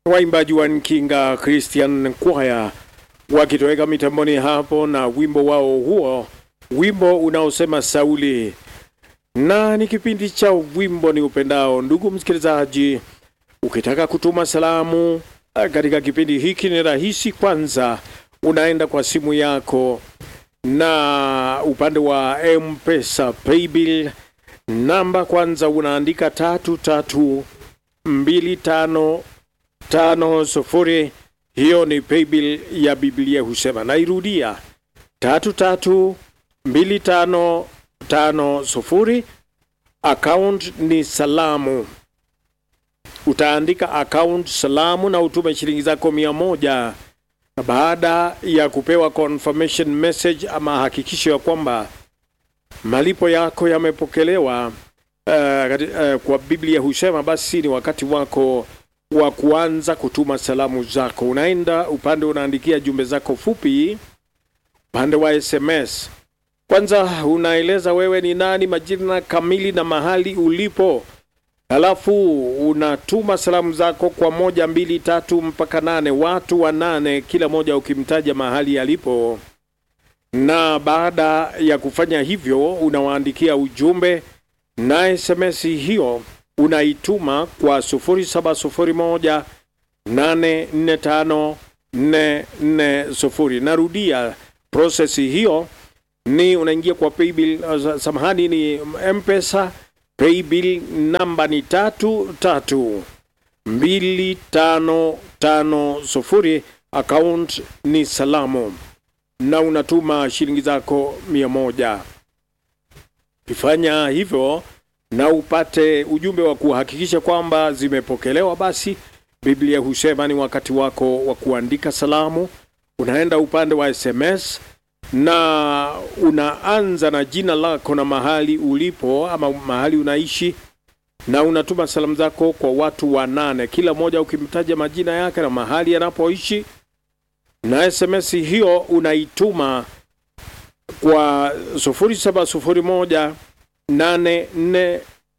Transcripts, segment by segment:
waimbaji wa Nkinga Christian Choir wakitoweka mitamboni hapo na wimbo wao huo, wimbo unaosema Sauli, na ni kipindi cha wimbo ni upendao. Ndugu msikilizaji, ukitaka kutuma salamu katika kipindi hiki ni rahisi. Kwanza unaenda kwa simu yako na upande wa M-Pesa paybill namba, kwanza unaandika tatu tatu mbili tano tano sufuri. Hiyo ni paybill ya Biblia husema. Nairudia, tatu tatu mbili tano tano sufuri. Account ni salamu, utaandika account salamu na utume shilingi zako mia moja na baada ya kupewa confirmation message ama hakikisho ya kwamba malipo yako yamepokelewa, uh, uh, kwa Biblia husema, basi ni wakati wako wa kuanza kutuma salamu zako. Unaenda upande unaandikia jumbe zako fupi, upande wa SMS. Kwanza unaeleza wewe ni nani, majina kamili na mahali ulipo, halafu unatuma salamu zako kwa moja, mbili, tatu mpaka nane, watu wa nane, kila moja ukimtaja mahali alipo. Na baada ya kufanya hivyo, unawaandikia ujumbe na SMS hiyo unaituma kwa 0701 845 440. Narudia, prosesi hiyo ni unaingia kwa paybill, uh, samahani, ni M-Pesa paybill namba ni tatu tatu mbili tano tano sufuri, account ni salamu, na unatuma shilingi zako mia moja. Ukifanya hivyo na upate ujumbe wa kuhakikisha kwamba zimepokelewa, basi Biblia husema ni wakati wako wa kuandika salamu. Unaenda upande wa SMS na unaanza na jina lako na mahali ulipo ama mahali unaishi, na unatuma salamu zako kwa watu wanane, kila mmoja ukimtaja majina yake na mahali anapoishi, na SMS hiyo unaituma kwa sufuri saba sufuri moja nane nne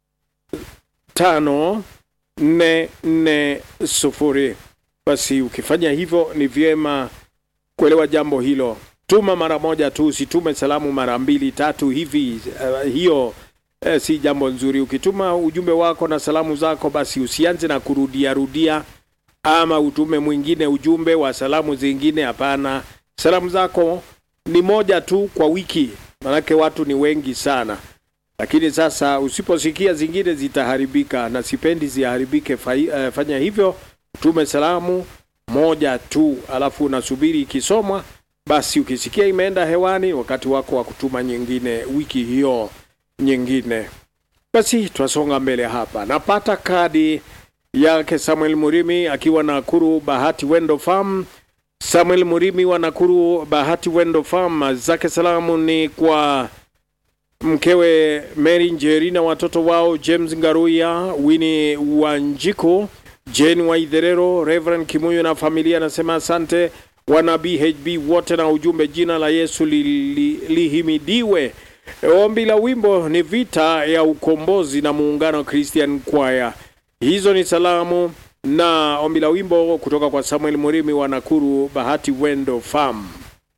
tano nne nne sufuri. Basi ukifanya hivyo ni vyema kuelewa jambo hilo. Tuma mara moja tu, usitume salamu mara mbili tatu hivi. Uh, hiyo uh, si jambo nzuri. Ukituma ujumbe wako na salamu zako, basi usianze na kurudia rudia, ama utume mwingine ujumbe wa salamu zingine. Hapana, salamu zako ni moja tu kwa wiki, manake watu ni wengi sana. Lakini sasa usiposikia zingine zitaharibika, na sipendi ziharibike. Uh, fanya hivyo, utume salamu moja tu, alafu unasubiri ikisomwa basi ukisikia imeenda hewani, wakati wako wa kutuma nyingine wiki hiyo nyingine. Basi twasonga mbele hapa. Napata kadi yake Samuel Murimi akiwa Nakuru Bahati Wendo Farm. Samuel Murimi wa Nakuru Bahati Wendo Farm, zake salamu ni kwa mkewe Mary Njeri na watoto wao James Ngaruya, Winnie Wanjiko, Jane Waidherero, Reverend Kimuyo na familia. Anasema asante wana BHB wote na ujumbe, jina la Yesu lihimidiwe. Li, li ombi la wimbo ni vita ya ukombozi na muungano Christian Choir. Hizo ni salamu na ombi la wimbo kutoka kwa Samuel Murimi wa Nakuru Bahati Wendo Farm.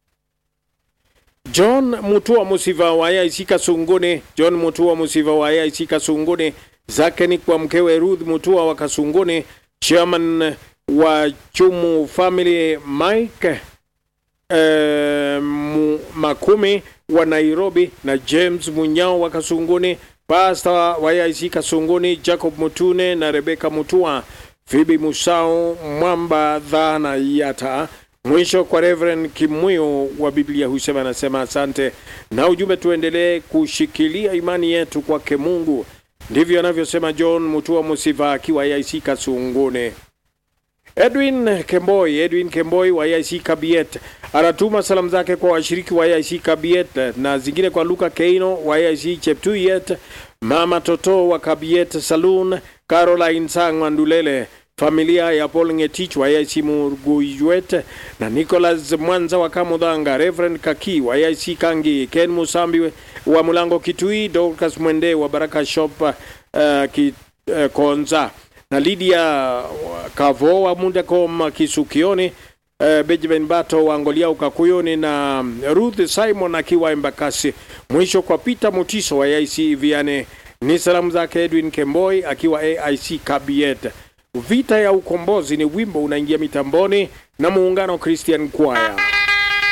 John Mutua Musiva wa AIC Kasunguni, John Mutua Musiva wa AIC Kasunguni, zake ni kwa mkewe Ruth Mutua wa Kasunguni, chairman wa Chumu Family Mike eh, Makumi wa Nairobi na James Munyao wa Kasunguni, Pastor wa AIC Kasunguni Jacob Mutune na Rebeka Mutua, Phoebe Musao Mwamba Dhana Yata. Mwisho kwa Reverend Kimuyo wa Biblia husema, anasema asante na ujumbe, tuendelee kushikilia imani yetu kwake Mungu. Ndivyo anavyosema John Mutua Musiva akiwa AIC Kasunguni. Edwin Kemboi, Edwin Kemboi wa AIC Kabiet anatuma salamu zake kwa washiriki wa AIC Kabiet na zingine kwa Luka Keino wa AIC Cheptuyet, Mama Toto wa Kabiet Saloon, Caroline Sangwa Ndulele, familia ya Paul Ngetich wa AIC Murguyet na Nicholas Mwanza wa Kamudhanga, Reverend Kaki wa AIC Kangi, Ken Musambi wa Mulango Kitui, Dorcas Mwende wa Baraka Shop uh, ki, uh, Konza na Lydia Kavo wa Mundecom Kisukioni, uh, Benjamin Bato wa Ngolia Ukakuyoni na Ruth Simon akiwa Embakasi. Mwisho kwa Peter Mutiso wa AIC Viane ni salamu zake Edwin Kemboi akiwa AIC Kabiet. Vita ya ukombozi ni wimbo unaingia mitamboni na muungano Christian Choir.